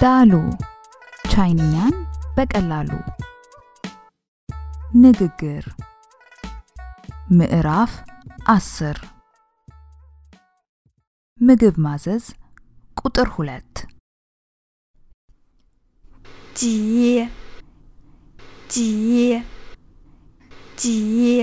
ዳሉ ቻይንኛን በቀላሉ ንግግር ምዕራፍ አስር ምግብ ማዘዝ ቁጥር ሁለት 几几几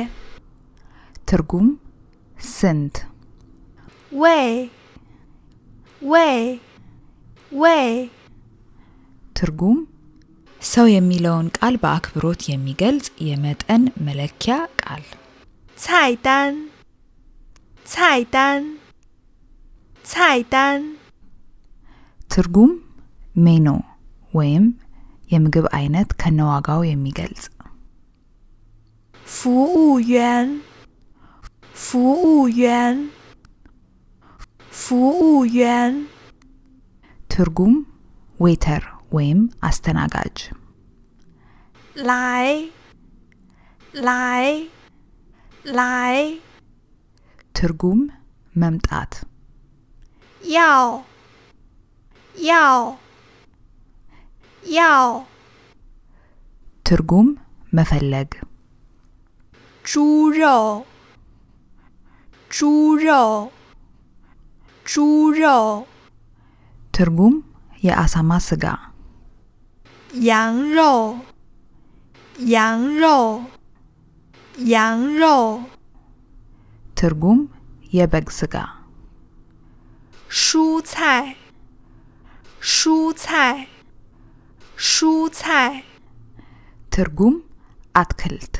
ትርጉም ስንት 喂喂喂 ትርጉም ሰው የሚለውን ቃል በአክብሮት የሚገልጽ የመጠን መለኪያ ቃል 菜单菜单菜单 ትርጉም ሜኑ ወይም የምግብ አይነት ከነዋጋው የሚገልጽ 服务员服务员服务员 ትርጉም ዌተር ወይም አስተናጋጅ 来来来 ትርጉም መምጣት 要要要 ትርጉም መፈለግ 猪肉猪肉猪肉 ትርጉም የአሳማ ስጋ 羊肉羊肉羊肉 ትርጉም የበግ ስጋ 蔬菜蔬菜蔬菜 ትርጉም አትክልት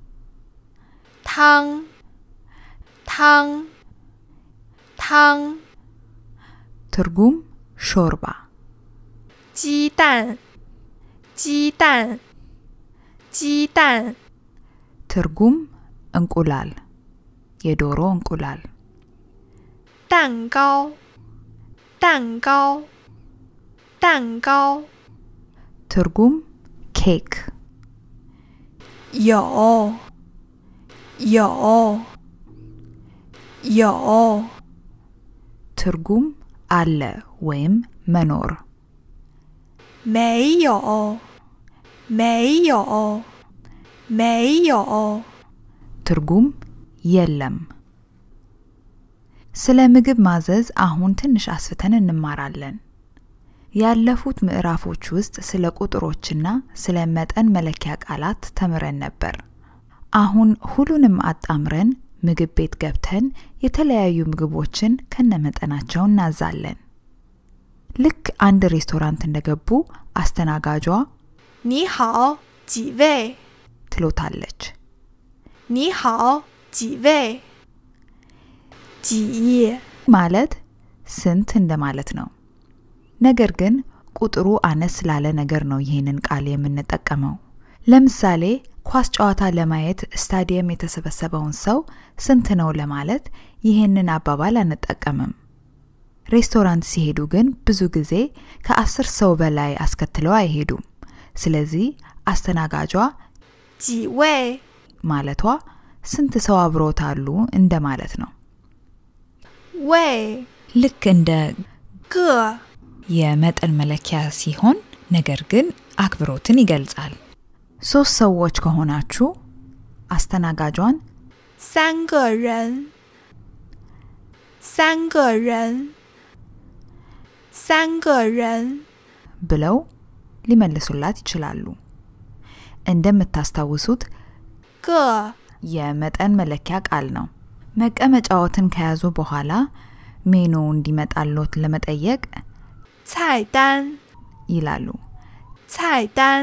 汤汤汤 ትርጉም ሾርባ 鸡蛋鸡蛋鸡蛋 ትርጉም እንቁላል የዶሮ እንቁላል 蛋糕蛋糕蛋糕 ትርጉም ኬክ 有有有 ትርጉም አለ ወይም መኖር 没有没有没有 ትርጉም የለም። ስለ ምግብ ማዘዝ አሁን ትንሽ አስፍተን እንማራለን። ያለፉት ምዕራፎች ውስጥ ስለ ቁጥሮችና ስለ መጠን መለኪያ ቃላት ተምረን ነበር። አሁን ሁሉንም አጣምረን ምግብ ቤት ገብተን የተለያዩ ምግቦችን ከነመጠናቸው እናዛለን። ልክ አንድ ሬስቶራንት እንደገቡ አስተናጋጇ 你好几位 ትሎታለች። 你好几位几 ማለት ስንት እንደማለት ነው። ነገር ግን ቁጥሩ አነስ ላለ ነገር ነው ይህንን ቃል የምንጠቀመው። ለምሳሌ ኳስ ጨዋታ ለማየት ስታዲየም የተሰበሰበውን ሰው ስንት ነው ለማለት ይህንን አባባል አንጠቀምም። ሬስቶራንት ሲሄዱ ግን ብዙ ጊዜ ከአስር ሰው በላይ አስከትለው አይሄዱም። ስለዚህ አስተናጋጇ 几位 ማለቷ ስንት ሰው አብሮታሉ እንደማለት ነው። 位 ልክ እንደ 个 የመጠን መለኪያ ሲሆን ነገር ግን አክብሮትን ይገልጻል። ሶስት ሰዎች ከሆናችሁ አስተናጋጇን 三个人三个人三个人 ብለው ሊመልሱላት ይችላሉ። እንደምታስታውሱት 个 የመጠን መለኪያ ቃል ነው። መቀመጫዎትን ከያዙ በኋላ ሜኑ እንዲመጣሎት ለመጠየቅ 菜单 ይላሉ። 菜单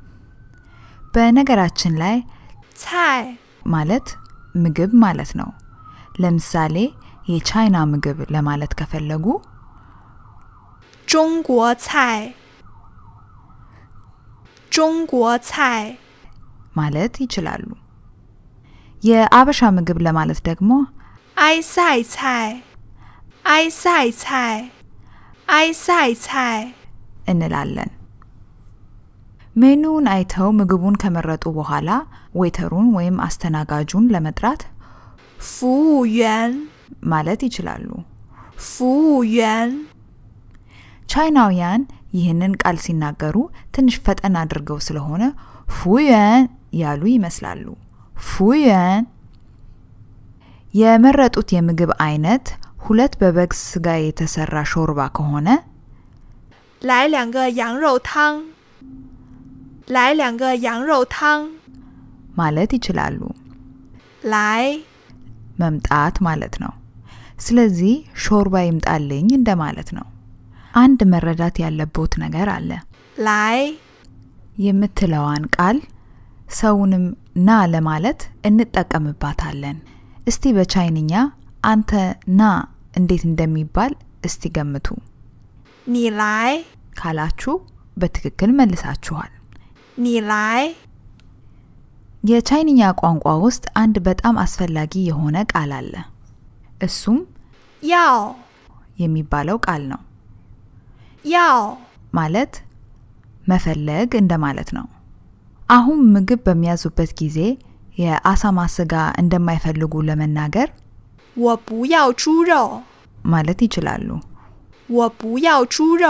በነገራችን ላይ 菜 ማለት ምግብ ማለት ነው። ለምሳሌ የቻይና ምግብ ለማለት ከፈለጉ 中国菜中国菜 ማለት ይችላሉ። የአበሻ ምግብ ለማለት ደግሞ 埃塞菜埃塞菜埃塞菜 እንላለን። ሜኑውን አይተው ምግቡን ከመረጡ በኋላ ዌተሩን ወይም አስተናጋጁን ለመጥራት 服务员 ማለት ይችላሉ። 服务员 ቻይናውያን ይህንን ቃል ሲናገሩ ትንሽ ፈጠን አድርገው ስለሆነ ፉየን ያሉ ይመስላሉ። ፉየን የመረጡት የምግብ አይነት ሁለት በበግ ስጋ የተሰራ ሾርባ ከሆነ 来两个羊肉汤，来两个羊肉汤， ማለት ይችላሉ። 来 መምጣት ማለት ነው። ስለዚህ ሾርባ ይምጣልኝ እንደማለት ነው። አንድ መረዳት ያለቦት ነገር አለ። 来 የምትለዋን ቃል ሰውንም ና ለማለት እንጠቀምባታለን። እስቲ በቻይንኛ አንተ ና እንዴት እንደሚባል እስቲ ገምቱ። 你来， ካላችሁ በትክክል መልሳችኋል። 你来， የቻይንኛ ቋንቋ ውስጥ አንድ በጣም አስፈላጊ የሆነ ቃል አለ። እሱም 要 የሚባለው ቃል ነው። 要 ማለት መፈለግ እንደማለት ነው። አሁን ምግብ በሚያዙበት ጊዜ የአሳማ ስጋ እንደማይፈልጉ ለመናገር 我不要猪肉， ማለት ይችላሉ። 我不要猪肉，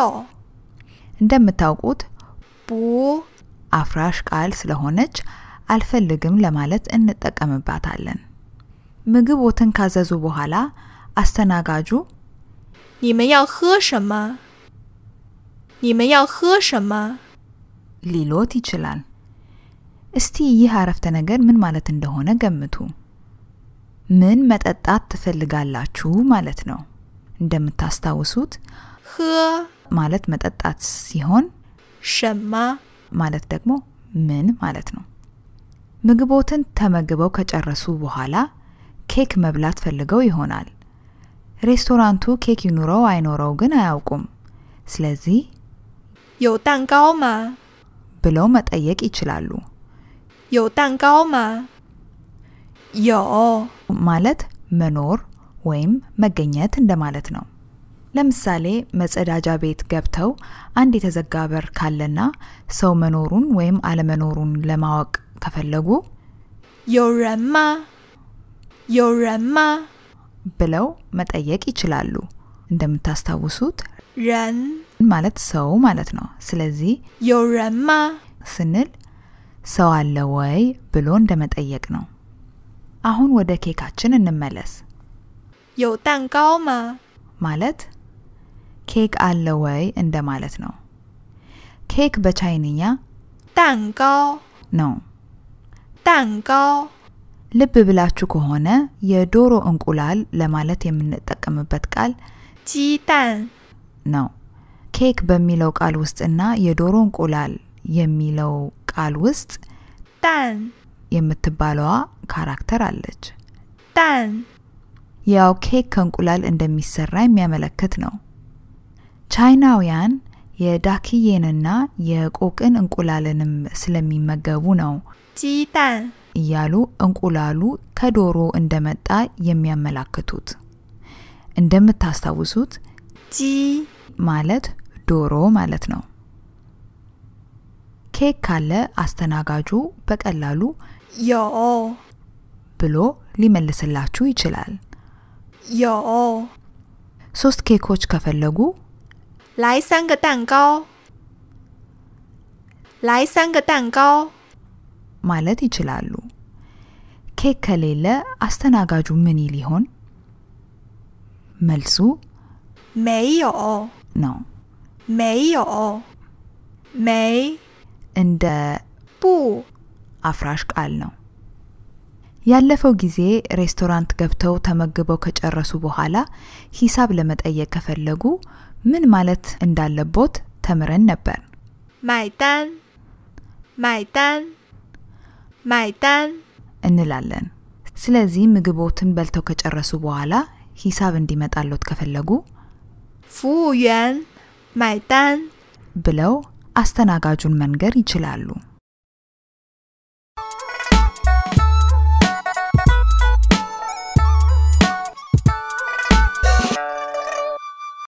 እንደምታውቁት 不 አፍራሽ ቃል ስለሆነች አልፈልግም ለማለት እንጠቀምባታለን። ምግቦትን ካዘዙ በኋላ አስተናጋጁ 你们要喝什么？你们要喝什么？ ሊሎት ይችላል። እስቲ ይህ አረፍተ ነገር ምን ማለት እንደሆነ ገምቱ። ምን መጠጣት ትፈልጋላችሁ ማለት ነው። እንደምታስታውሱት 喝 ማለት መጠጣት ሲሆን 什么？ ማለት ደግሞ ምን ማለት ነው። ምግቦትን ተመግበው ከጨረሱ በኋላ ኬክ መብላት ፈልገው ይሆናል። ሬስቶራንቱ ኬክ ይኑረው አይኖረው ግን አያውቁም። ስለዚህ 有蛋糕吗？ ብለው መጠየቅ ይችላሉ። 有蛋糕吗？有， ማለት መኖር ወይም መገኘት እንደማለት ነው። ለምሳሌ መጸዳጃ ቤት ገብተው አንድ የተዘጋ በር ካለና ሰው መኖሩን ወይም አለመኖሩን ለማወቅ ከፈለጉ 有人吗？有人吗？ ብለው መጠየቅ ይችላሉ። እንደምታስታውሱት 人 ማለት ሰው ማለት ነው። ስለዚህ 有人吗？ ስንል ሰው አለ ወይ ብሎ እንደመጠየቅ ነው። አሁን ወደ ኬካችን እንመለስ። 有蛋糕吗？ ማለት ኬክ አለ ወይ እንደማለት ነው። ኬክ በቻይንኛ 蛋糕， ነው። 蛋糕， ልብ ብላችሁ ከሆነ የዶሮ እንቁላል ለማለት የምንጠቀምበት ቃል 鸡蛋， ነው። ኬክ በሚለው ቃል ውስጥና የዶሮ እንቁላል የሚለው ቃል ውስጥ 蛋， የምትባለዋ ካራክተር አለች። 蛋， ያው ኬክ ከእንቁላል እንደሚሰራ የሚያመለክት ነው። ቻይናውያን የዳክዬንና የቆቅን እንቁላልንም ስለሚመገቡ ነው 鸡蛋， እያሉ እንቁላሉ ከዶሮ እንደመጣ የሚያመላክቱት። እንደምታስታውሱት 鸡， ማለት ዶሮ ማለት ነው። ኬክ ካለ አስተናጋጁ በቀላሉ 有， ብሎ ሊመልስላችሁ ይችላል። 有， ሶስት ኬኮች ከፈለጉ 来三个蛋糕，来三个蛋糕， ማለት ይችላሉ። ኬክ ከሌለ አስተናጋጁ ምን ይል ይሆን? መልሱ 没有， ነው። 没有，没 እንደ 不 አፍራሽ ቃል ነው። ያለፈው ጊዜ ሬስቶራንት ገብተው ተመግበው ከጨረሱ በኋላ ሂሳብ ለመጠየቅ ከፈለጉ ምን ማለት እንዳለቦት ተምረን ነበር። 买单，买单，买单， እንላለን። ስለዚህ ምግቦትን በልተው ከጨረሱ በኋላ ሂሳብ እንዲመጣሎት ከፈለጉ 服务员，买单。 ብለው አስተናጋጁን መንገር ይችላሉ።